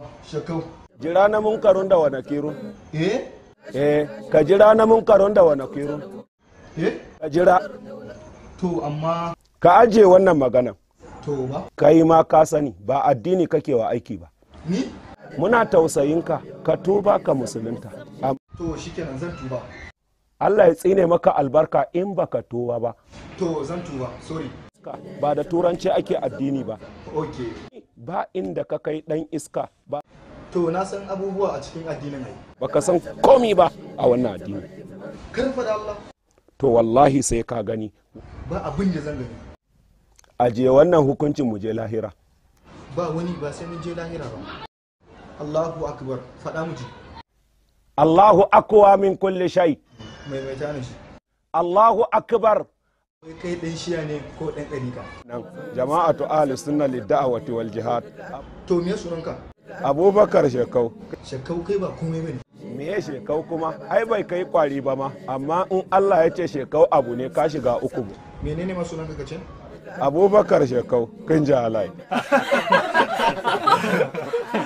shakau jira na munkarun da wa nakirun eh eh ka jira na munkarun da wa nakirun eh ka jira to amma ka ajiye wannan maganan to ba kai ma ka sani ba addini kake wa aiki ba ni muna tausayinka ka tuba ka musulunta Am- to shikenan zan tuba Allah ya tsine maka albarka in baka tuba ba to zan tuba sorry ba da turanci ake addini ba okay ba inda ka kai dan iska ba to na san abubuwa a cikin addinin ai baka san komi ba a wannan addini kar faɗa Allah to wallahi sai ka gani ba abin da zan gani ajiye wannan hukuncin mu je lahira ba wani ba sai mun je lahira ba Allahu akbar faɗa mu ji Allahu akwa min kulli shay mai mai tana shi Allahu akbar Wai kai dan shiya ne ko dan ɗarika nan jama'atu ahli sunna lid-da'wati wal jihad to me sunanka Abubakar Shekau shakkau kai ba komai bane me ya shekau kuma ai bai kai kwari ba ma amma in Allah ya ce shekau abu ne ka shiga uku menene ma sunanka kace Abubakar Shekau kin ji halai